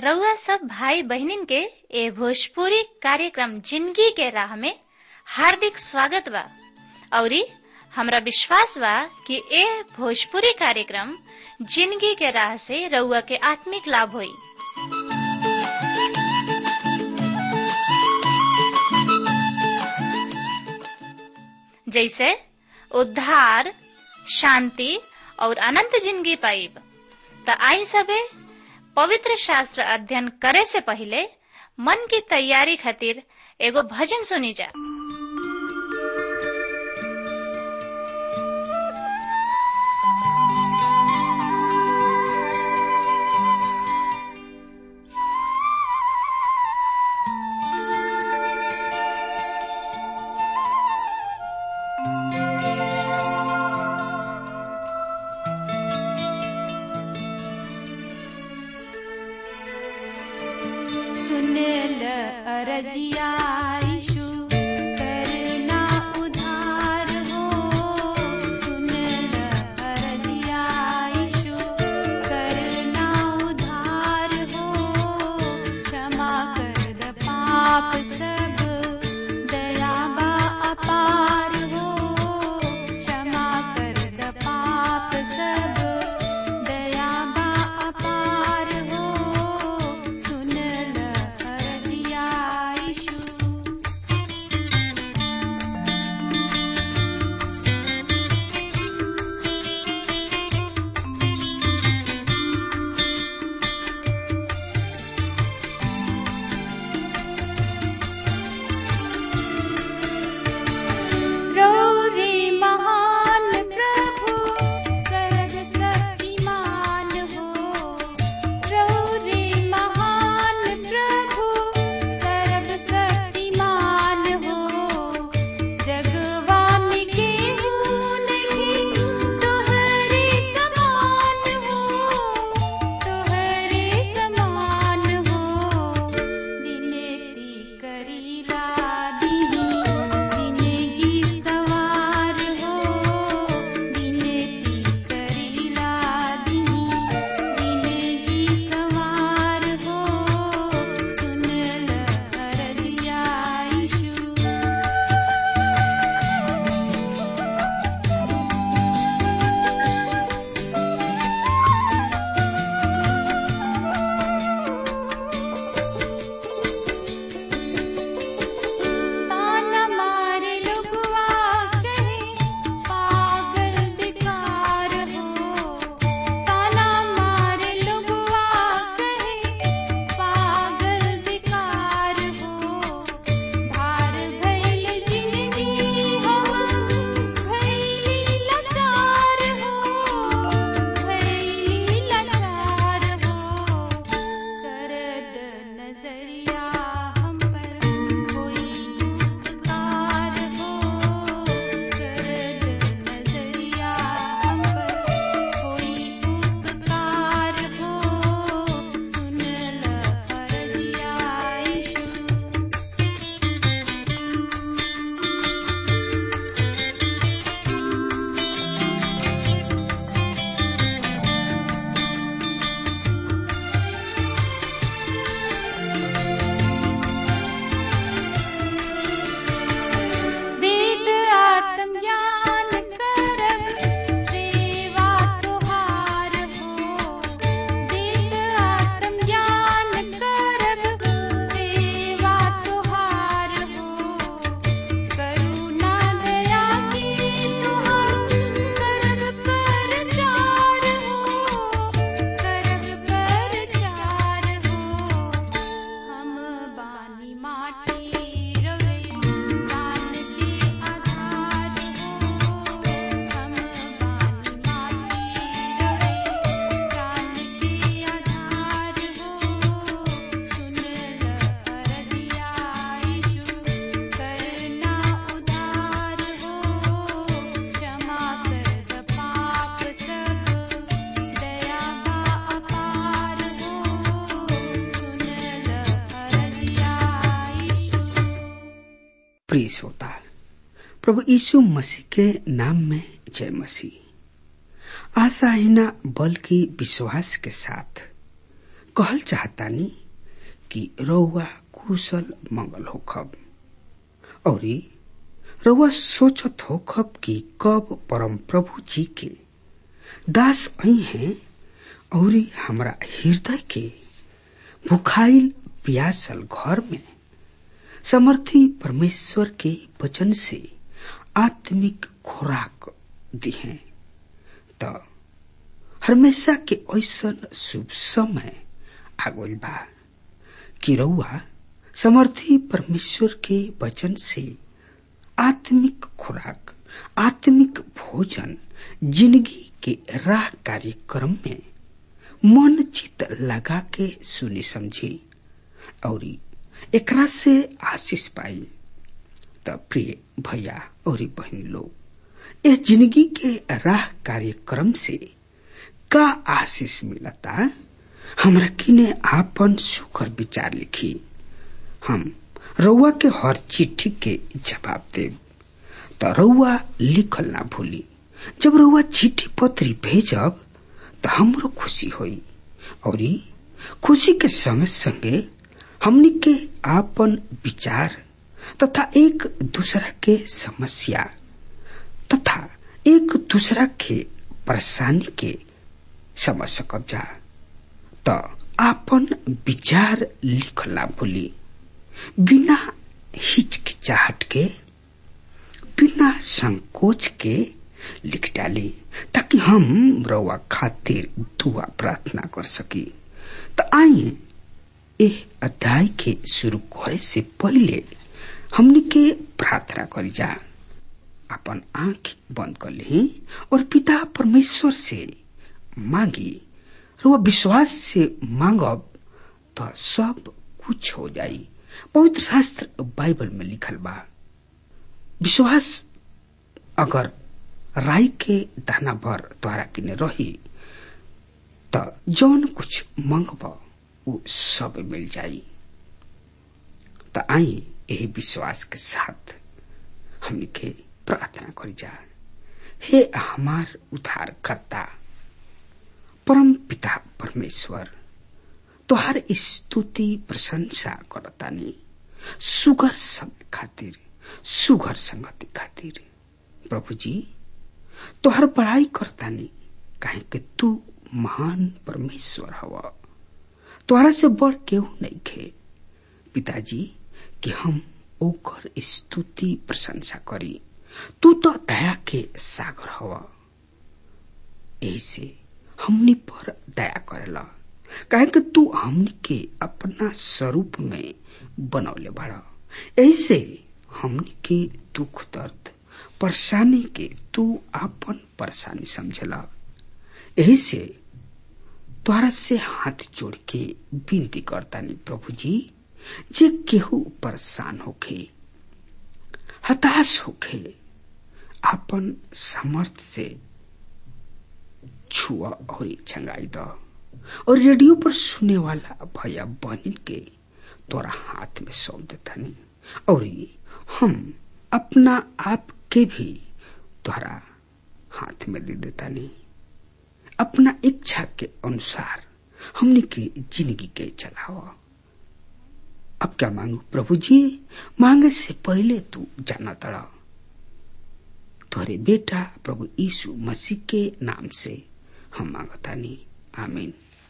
रउआ सब भाई बहिनीन के ए भोजपुरी कार्यक्रम जिंदगी के राह में हार्दिक स्वागत बा औरी हमरा विश्वास बा कि ए भोजपुरी कार्यक्रम जिंदगी के राह से रउआ के आत्मिक लाभ होई जैसे उद्धार शांति और अनंत जिंदगी पाइब त आई सबे पवित्र शास्त्र अध्ययन करे से पहले मन की तैयारी खातिर एगो भजन सुनी जा सुनेल अरजिया ईशु करना उधार हो सुनेल अरजिया ईशु करना उधार हो क्षमा कर द पाप सब दयाबा अपार हो क्षमा कर द पाप सब दयाबा अपार हो सुनल अरजिया ईशु रौरे महान प्रभु सर्वशक्तिमान हो रौरे महान प्रभु सर्वशक्तिमान हो जगवान के नहीं तोहरे समान हो तोहरे समान हो विनती करीला दीनी जिंदगी सवार हो विनती करीला दीनी जिंदगी सवार हो सुनल अरजिया ईशु ताना मारे लुगवा कहे पागल बेकार हो ताना मारे लुगवा कहे पागल बेकार हो भार भैल जिंदगी हम भैली लाचार हो भैली लाचार हो करद नजरिया हम पर कोई उपकार हो करद नजरिया हम पर कोई उपकार हो सुनल अरजिया ईशु वेद आत्मज्ञान करब सेवा तुहार हो वेद आत्मज्ञान करब सेवा तुहार हो करुणा दया की तुहार करब पर चार हो करब पर चार हो हम बानी माटी रवे दान के आधार हो हम बानी माटी रवे दान के आधार हो सुनल अरजिया ईशु करना उधार हो क्षमा कर द पाप सब दयाबा अपार हो सुनल अरजिया ईशु प्रिय श्रोता प्रभु यीशु मसीह के नाम में जय मसीह आशा ही ना बल्कि विश्वास के साथ कहल चाहतानी कि रउआ कुशल मंगल होखब औरी रउआ सोचत होखब कि कब परम प्रभु जी के दास आई हैं औरी हमरा हृदय के भुखाइल प्यासल घर में समर्थी परमेश्वर के वचन से आत्मिक खुराक दिहे त हमेशा के ऐसन शुभ समय आगोल बा कि रउआ समर्थी परमेश्वर के वचन से आत्मिक खुराक आत्मिक भोजन जिंदगी के राह कार्यक्रम में मन चित लगा के सुनी समझी और एकरा से आशीष पाई त प्रिय भैया और बहन लोग इस जिंदगी के राह कार्यक्रम से का आशीष मिलता हमरा किने आपन सुखर विचार लिखी हम रउआ के हर चिट्ठी के जवाब देव त रउआ लिखल ना भूली जब रउआ चिट्ठी पत्री भेजब त हमरो खुशी होई और खुशी के संगे संगे हमनी के आपन विचार तथा एक दूसरा के समस्या तथा एक दूसरा के परेशानी के समझ सकब जा त आपन विचार लिखला भूली बिना हिचकिचाहट के बिना संकोच के लिख डाली ताकि हम रउआ खातिर दुआ प्रार्थना कर सकी त आइए एह अध्याय के शुरू करे से पहले हमनी के प्रार्थना करी जा अपन आंख बंद कर ली और पिता परमेश्वर से मांगी रो विश्वास से मांगब तो सब कुछ हो जाई पवित्र शास्त्र बाइबल में लिखल बा विश्वास अगर राई के दाना भर द्वारा किने रही त जौन कुछ मंगब वो सब मिल जाई त आई यही विश्वास के साथ हमने के प्रार्थना करी जा हे हमार उद्धार करता परम पिता परमेश्वर तोहार स्तुति प्रशंसा करतानी सुगर समय खातिर सुगर संगति खातिर प्रभु जी तोहर पढ़ाई करतानी काहे कि तू महान परमेश्वर हवा तोहरा से बड़ केहू नहीं खे पिताजी कि हम ओकर स्तुति प्रशंसा करी तू तो दया के सागर हवा ऐसे हमनी पर दया करेला काहे कि तू हमनी के अपना स्वरूप में बनौले बड़ा ऐसे हमनी के दुख दर्द परेशानी के तू अपन परेशानी समझला यही से तोहरा से हाथ जोड़ के विनती करतानी प्रभु जी जे केहू परेशान होखे हताश होखे अपन समर्थ से छुआ और छंगाई द और रेडियो पर सुने वाला भैया बहन के तोरा हाथ में सौंप देतानी और हम अपना आप के भी तोरा हाथ में दे देतानी अपना इच्छा के अनुसार हमने की जिंदगी के चलाओ अब क्या मांगू प्रभु जी मांगे से पहले तू जाना तड़ा तोहरे बेटा प्रभु यीशु मसीह के नाम से हम मांगतानी आमीन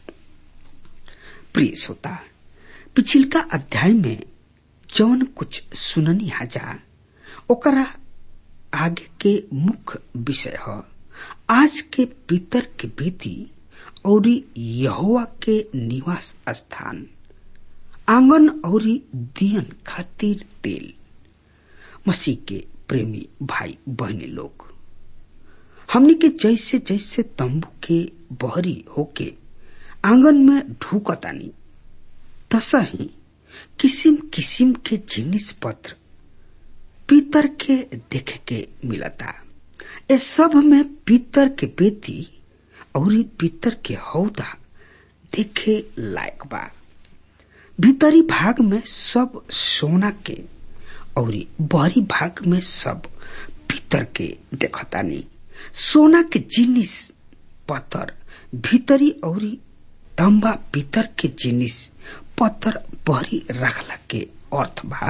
प्रिय श्रोता पिछिलका अध्याय में जौन कुछ सुननी हाजा ओकरा आगे के मुख्य विषय है आज के पितर के बेटी और यहोवा के निवास स्थान आंगन और दियन खातिर तेल मसीह के प्रेमी भाई बहने लोग हमने के जैसे जैसे तंबू के बहरी होके आंगन में ढूकतानी तसा ही किसिम किसिम के जिनिस पत्र पीतर के देखे के मिलता ए सब में पीतर के बेटी और पीतर के हौदा देखे लायक बा भीतरी भाग में सब सोना के और बहरी भाग में सब भीतर के देखतानी सोना के जिनिस पत्थर भीतरी और तंबा पीतर के जिनिस पत्थर बहरी रखला के अर्थ बा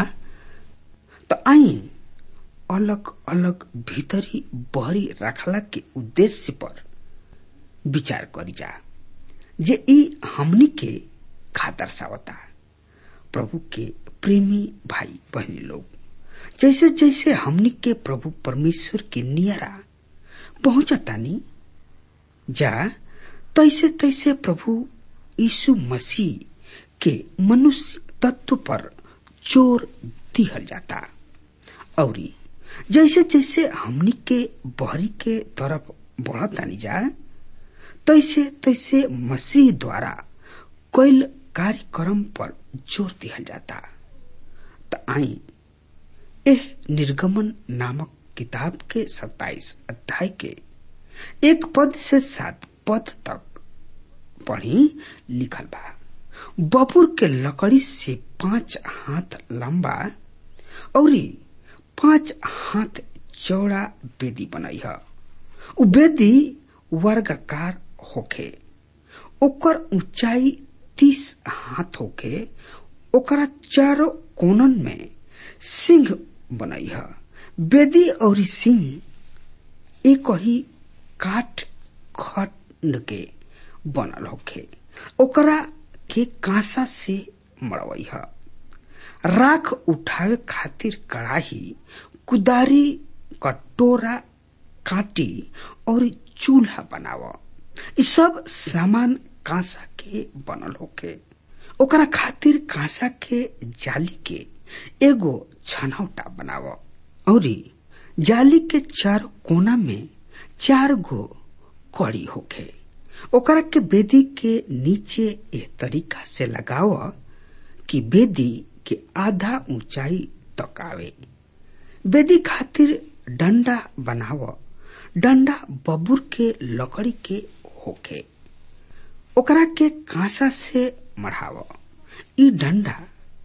त आई अलग अलग भीतरी बहरी रखला के उद्देश्य पर विचार करी जा जे ई हमनी के खा दर्शावता प्रभु के प्रेमी भाई बहनी लोग जैसे जैसे हमनी के प्रभु परमेश्वर के नियरा पहुंचतानी जा तैसे तैसे प्रभु यीशु मसीह के मनुष्य तत्व पर जोर दिहल जाता और जैसे जैसे हमनी के बहरी के तरफ बढ़तानी जा तैसे तैसे मसीह द्वारा कैल कार्यक्रम पर जोर दिहल जाता त आई एह निर्गमन नामक किताब के सत्ताईस अध्याय के एक पद से सात पद तक पढ़ी लिखल बा बपुर के लकड़ी से पांच हाथ लंबा और पांच हाथ चौड़ा बेदी बनई है उ बेदी वर्गाकार होखे ओकर ऊंचाई तीस हाथ होके ओकरा चारों कोनन में सिंह बनई है बेदी और सिंह एक ही काठ खंड के बनल होखे ओकरा के कांसा से मड़वई है राख उठावे खातिर कड़ाही कुदारी कटोरा काटी और चूल्हा बनाव इ सब सामान कांसा के बनल होके ओकरा खातिर कांसा के जाली के एगो छनौटा बनाव और जाली के चार कोना में चार गो कड़ी होखे ओकरा के बेदी के नीचे एह तरीका से लगाव कि बेदी के आधा ऊंचाई तक आवे बेदी खातिर डंडा बनाव डंडा बबूर के लकड़ी के होखे ओकरा के कांसा से मढ़ाव ई डंडा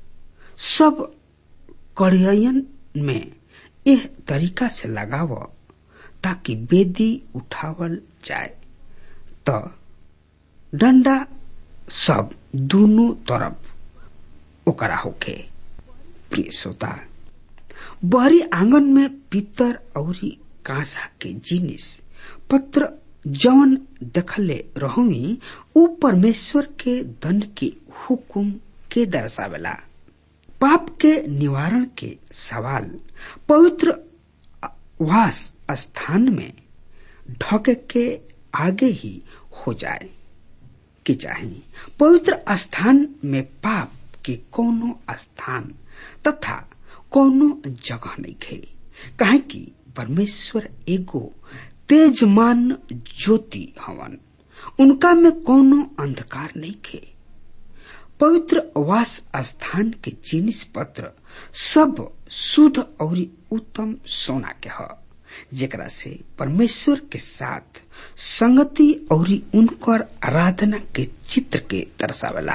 सब कड़ियन में एह तरीका से लगाव ताकि बेदी उठावल जाए त डंडा सब दोनों तरफ ओकरा होखे प्रिय श्रोता बहरी आंगन में पीतर और कांसा के जिनिस पत्र जौन देखले रहोमी ऊ परमेश्वर के दंड के हुकुम के दर्शावेला पाप के निवारण के सवाल पवित्र वास स्थान में ढके के आगे ही हो जाए कि चाहे पवित्र स्थान में पाप के कोनो स्थान तथा कोनो जगह नहीं खे काहे कि परमेश्वर एगो तेजमान ज्योति हवन उनका में कोनो अंधकार नहीं खे पवित्र वास स्थान के जिनिस पत्र सब शुद्ध और उत्तम सोना के ह जेकरा से परमेश्वर के साथ संगति और उनकर आराधना के चित्र के दर्शावेला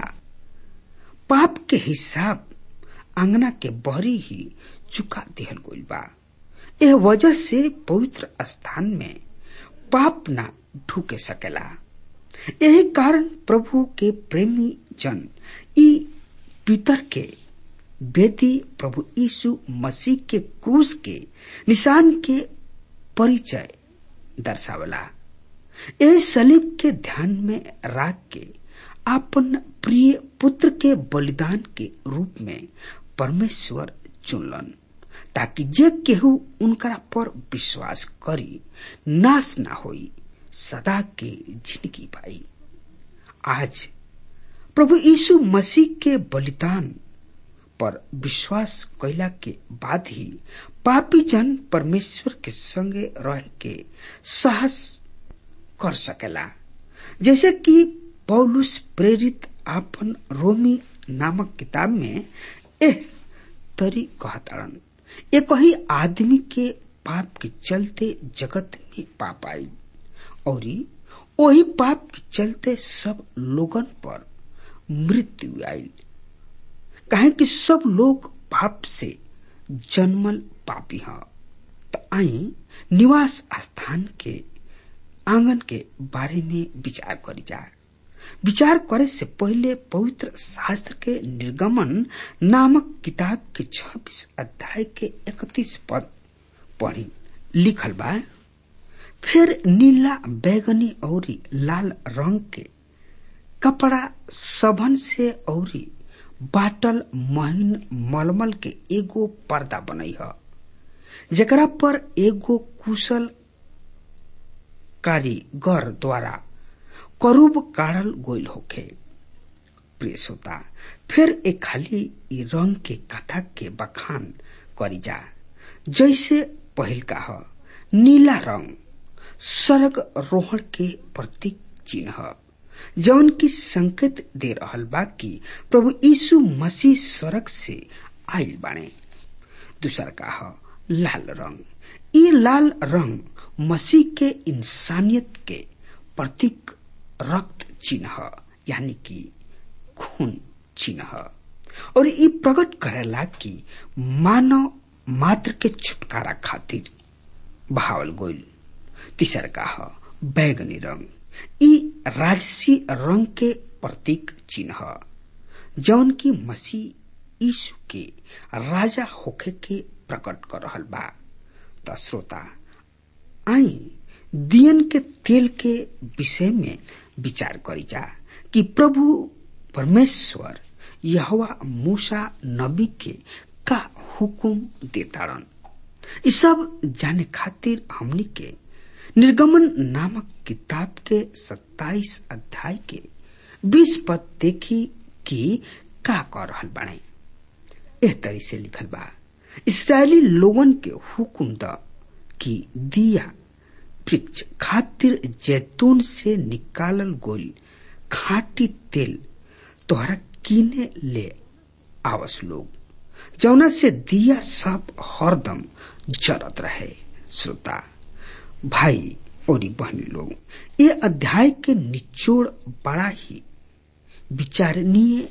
पाप के हिसाब अंगना के बहरी ही चुका दिहल गइल बा यह वजह से पवित्र स्थान में पाप ना ढूके सकेला यही कारण प्रभु के प्रेमी जन ई पितर के बेदी प्रभु यीशु मसीह के क्रूस के निशान के परिचय दर्शावला यह सलीब के ध्यान में राख के अपन प्रिय पुत्र के बलिदान के रूप में परमेश्वर चुनलन ताकि जे केहू उनकरा पर विश्वास करी नाश ना होई सदा के जिंदगी पाई आज प्रभु यीशु मसीह के बलिदान पर विश्वास कैला के बाद ही पापी जन परमेश्वर के संगे रह के साहस कर सकेला जैसे कि पौलुस प्रेरित आपन रोमी नामक किताब में एह तरी कहताड़न एक ही आदमी के पाप के चलते जगत में पाप आई और वही पाप के चलते सब लोगन पर मृत्यु आई काहे कि सब लोग पाप से जन्मल पापी ह तो आई निवास स्थान के आंगन के बारे में विचार करी जा विचार करे से पहले पवित्र शास्त्र के निर्गमन नामक किताब के छब्बीस अध्याय के इकतीस पद पढ़ी लिखल बा फिर नीला बैगनी और लाल रंग के कपड़ा सबन से औरी बाटल महीन मलमल के एगो पर्दा बनई ह जेकरा पर एगो कुशल कारीगर द्वारा करूब काढ़ल गोइल होखे प्रिय श्रोता फिर एक खाली ई रंग के कथा के बखान करी जा जैसे पहिल का ह नीला रंग स्वर्ग रोहण के प्रतीक चिन्ह जौन की संकेत दे रहल बा कि प्रभु यीशु मसीह स्वर्ग से आयल बाणे दूसर का ह लाल रंग ई लाल रंग मसीह के इंसानियत के प्रतीक रक्त चिन्ह यानी कि खून चिन्ह और ई प्रकट करेला कि मानव मात्र के छुटकारा खातिर बहावल गोइल तीसर का ह बैगनी रंग ई राजसी रंग के प्रतीक चिन्ह जौन की मसीह यीशु के राजा होखे के प्रकट कर रहल बा त श्रोता आई दियन के तेल के विषय में विचार करी जा कि प्रभु परमेश्वर यहवा मूसा नबी के का हुकुम देताड़न इ सब जाने खातिर हमनी के निर्गमन नामक किताब के 27 अध्याय के 20 पद देखी कि का कर रहल बाणे एह तरी से लिखल बा इसराइली लोगन के हुकुम द कि दिया वृक्ष खातिर जैतून से निकालल गोल खाटी तेल तोहरा कीने ले आवस लोग जौना से दिया सब हरदम जरत रहे श्रोता भाई और बहनी लोग ये अध्याय के निचोड़ बड़ा ही विचारणीय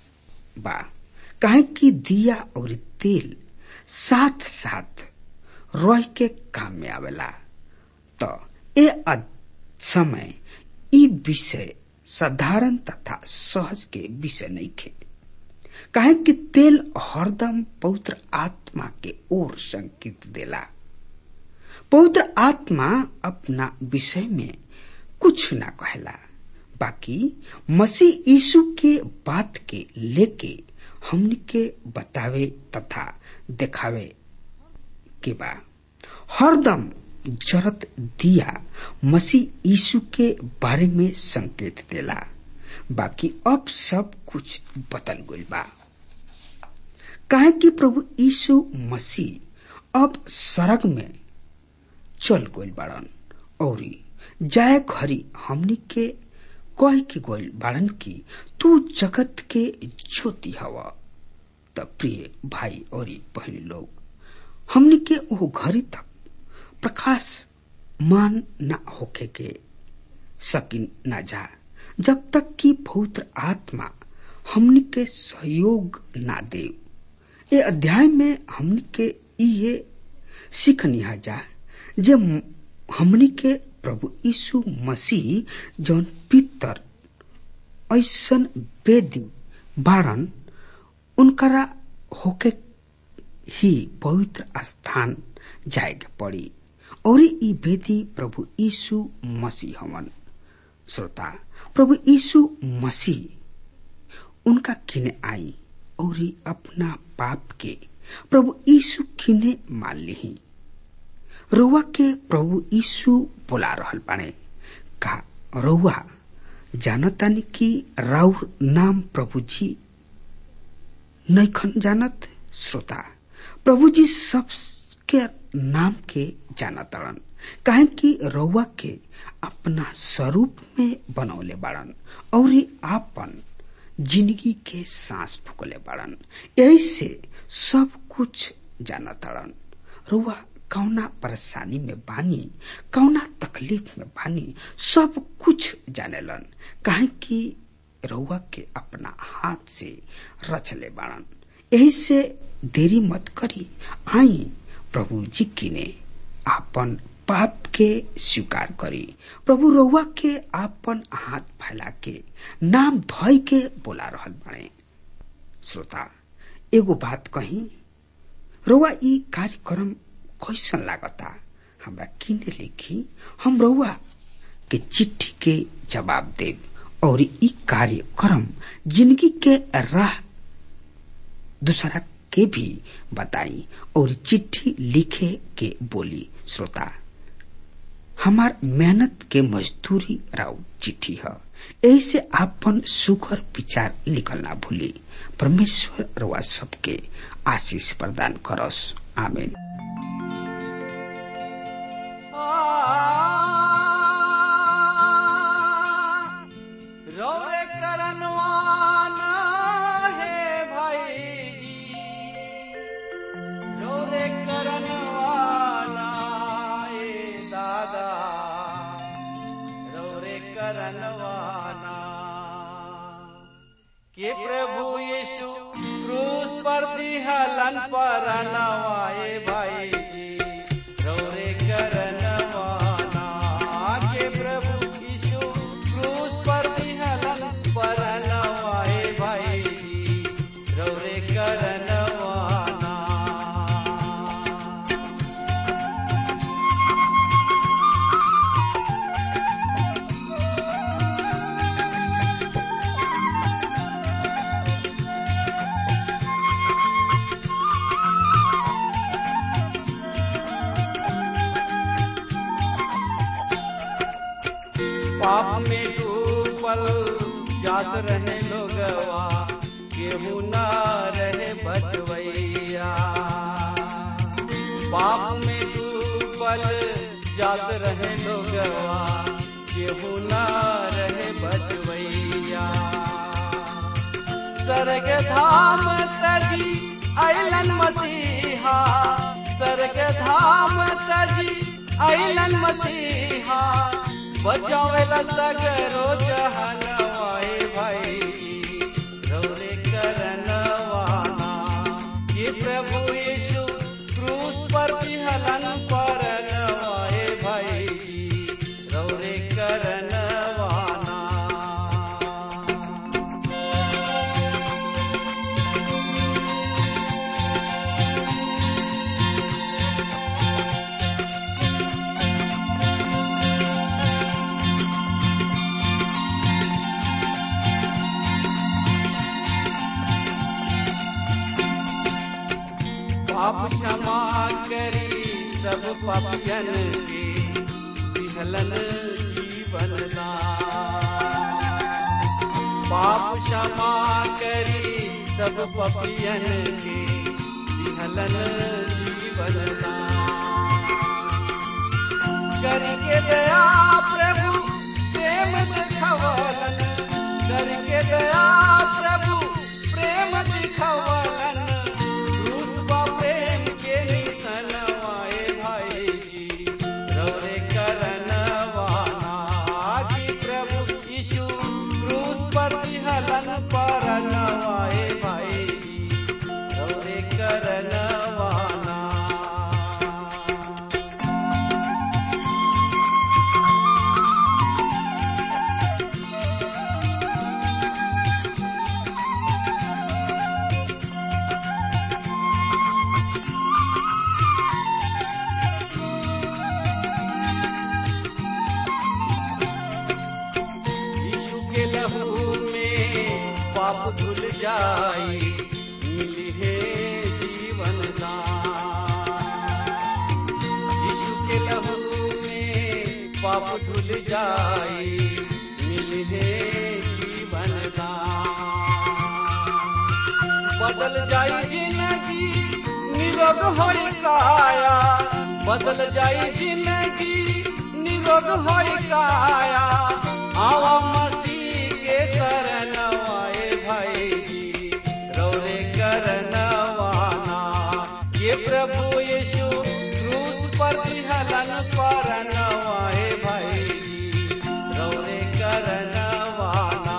बा काहे कि दिया और तेल साथ साथ रह के काम में आवेला तो ए समय ई विषय साधारण तथा सहज के विषय नहीं खे काहे कि तेल हरदम पवित्र आत्मा के ओर संकेत देला पवित्र आत्मा अपना विषय में कुछ ना कहला बाकी मसीह यीशु के बात के लेके हमनी के बतावे तथा देखावे के बा हरदम जरत दिया मसीह यीशु के बारे में संकेत देला बाकी अब सब कुछ बदल गइल बा काहे कि प्रभु यीशु मसीह अब सरग में चल गइल बाड़न और जाय घरी हमनी के कह के गइल बाड़न की तू जगत के ज्योति हवा त प्रिय भाई और बहनी लोग हमनी के वो घड़ी तक प्रकाश मान न होके के सकिन न जा जब तक कि पवित्र आत्मा हमनी के सहयोग ना दे ये अध्याय में हमनी के ये सीखनिहा जा जे हमनी के प्रभु यीशु मसीह जौन पितर ऐसन वेदी बाड़न उनकरा होके ही पवित्र स्थान जाए के पड़ी और ई वेदी प्रभु यीशु मसीह हमन श्रोता प्रभु यीशु मसीह उनका किने आई और अपना पाप के प्रभु यीशु किने मान ली रउआ के प्रभु यीशु बोला रहल बाणे का रउआ जानतानी कि राउर नाम प्रभु जी नैखन जानत श्रोता प्रभु जी सबके नाम के जानतड़न काहे कि रउआ के अपना स्वरूप में बनौले बाड़न और आपन जिंदगी के सांस फूकले बाड़न यही से सब कुछ जानतड़न रउआ कौना परेशानी में बानी कौना तकलीफ में बानी सब कुछ जानेलन काहे कि रउआ के अपना हाथ से रचले बाड़न यही से देरी मत करी आई प्रभु जी की ने आपन पाप के स्वीकार करी प्रभु रउआ के आपन हाथ कहला के नाम धोय के बोला रहल बने श्रोता एगो बात कही रउआ ई कार्यक्रम कैसन लागता हमरा किने लिखी हम रउआ के चिट्ठी के जवाब देव और ई कार्यक्रम जिंदगी के राह दूसरा के भी बताई और चिट्ठी लिखे के बोली श्रोता हमार मेहनत के मजदूरी राउ चिट्ठी है ऐसे आपन सुखर विचार लिखल ना भूली परमेश्वर रवा सबके आशीष प्रदान करस आमीन रौरे करनवाना है भाई जी रौरे करनवाना ए दादा रौरे करनवाना के प्रभु यीशु क्रूस पर दिहलन पर नवाए भाई जी रौरे करनवाना के प्रभु यीशु क्रूस पर दिहलन पर नवाए भाई जी रौरे करनवाना पाप में डूबल जात रहे लोगवा केहू ना रहे बचवैया पाप में डूबल जात रहे लोगवा केहू ना रहे बचवैया स्वर्ग धाम तजी अलन मसीहा स्वर्ग धाम तजी अलन मसीहा बचावेला सगरो जहनवाए भाई रौरे करनवाना ये प्रभु यीशु क्रूस पर विहलन पर नवाए भाई रौरे करनवाना पाप क्षमा करी सब पापियन के विहलन जीवन दान पाप क्षमा करी सब पापियन के विहलन जीवन दान करके दया प्रभु प्रेम दिखवलन करके दया प्रभु प्रेम दिखवलन क्रूस बा प्रेम के निसनवाए भाई जी रौरे करनवाना कि प्रभु यीशु क्रूस पर विहलन पर नवाए भाई जी रौरे करनवाना यीशु के लहू में पाप धुल जाई मिली है जीवन दान यीशु के लहू में पाप धुल जाई मिली है जीवन दान बदल जाई जिंदगी निरोग होई काया बदल जाई जिंदगी निरोग होई काया आवा मसीह के शरणवाए भाई जी रौरे करनवाना ये प्रभु यीशु क्रूस पर हलन पर नवाए भाई जी रौरे करनवाना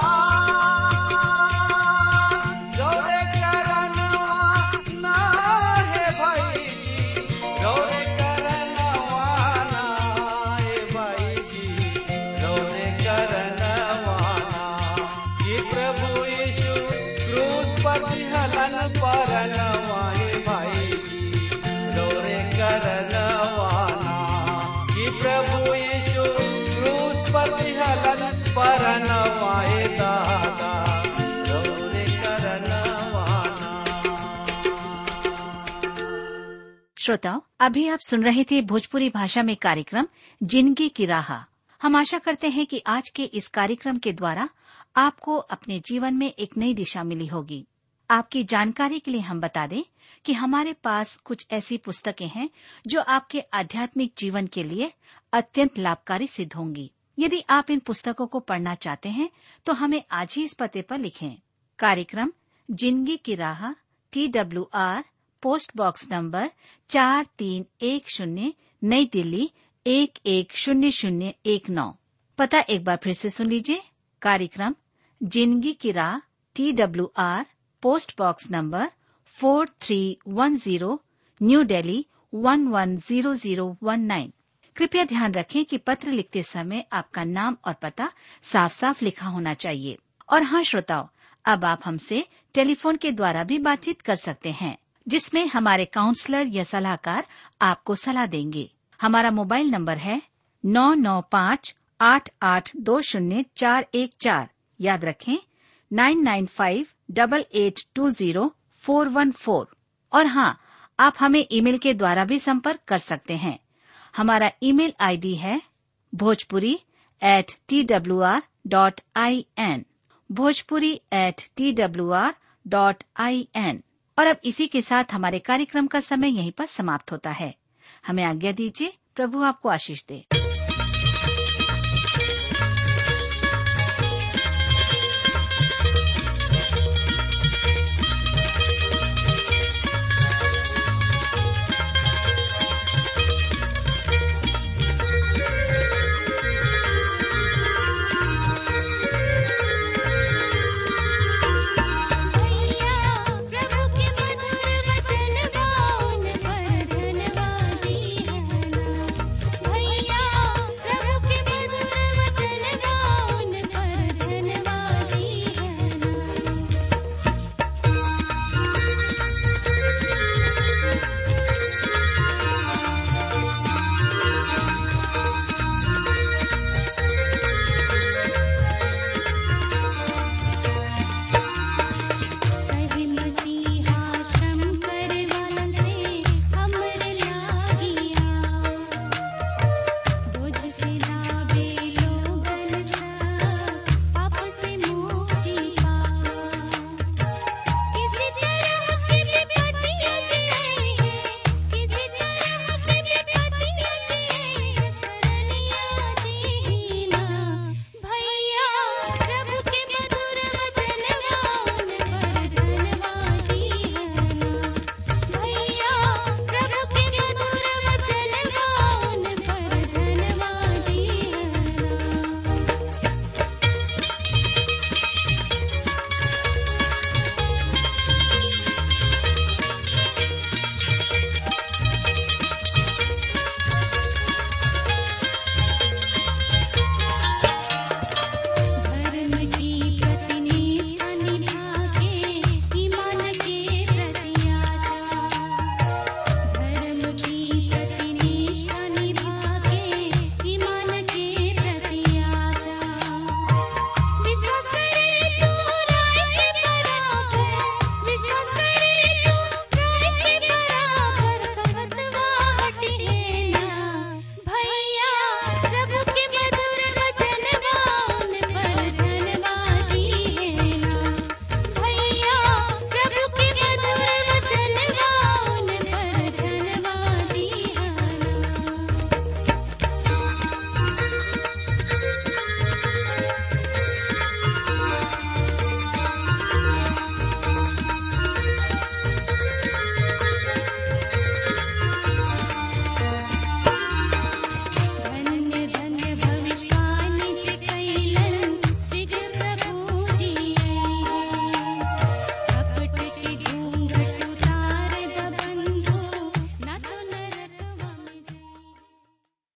रौरे करनवाना दिहलन परनवाए भाई जी रौरे करनवाना कि प्रभु यीशु क्रूस पर दिहलन परनवाए दादा रौरे करनवाना श्रोताओं अभी आप सुन रहे थे भोजपुरी भाषा में कार्यक्रम जिंदगी की राह हम आशा करते हैं कि आज के इस कार्यक्रम के द्वारा आपको अपने जीवन में एक नई दिशा मिली होगी आपकी जानकारी के लिए हम बता दें कि हमारे पास कुछ ऐसी पुस्तकें हैं जो आपके आध्यात्मिक जीवन के लिए अत्यंत लाभकारी सिद्ध होंगी यदि आप इन पुस्तकों को पढ़ना चाहते हैं तो हमें आज ही इस पते पर लिखें कार्यक्रम जिंदगी की राह T W R post box number चार तीन एक शून्य नई दिल्ली एक एक शून्य शून्य एक नौ पता एक बार फिर से सुन लीजिए कार्यक्रम जिंदगी की राह T W R post box number four three one zero New Delhi one one zero zero one nine कृपया ध्यान रखें कि पत्र लिखते समय आपका नाम और पता साफ साफ लिखा होना चाहिए और हाँ श्रोताओं अब आप हमसे टेलीफोन के द्वारा भी बातचीत कर सकते हैं जिसमें हमारे काउंसलर या सलाहकार आपको सलाह देंगे हमारा मोबाइल नंबर है नौ नौ पाँच आठ आठ दो शून्य चार एक चार याद रखें nine nine five double eight two zero four one four और हाँ आप हमें ईमेल के द्वारा भी संपर्क कर सकते हैं हमारा ईमेल आईडी है Bhojpuri at T W R dot I N Bhojpuri at T W R dot I N और अब इसी के साथ हमारे कार्यक्रम का समय यहीं पर समाप्त होता है हमें आज्ञा दीजिए प्रभु आपको आशीष दे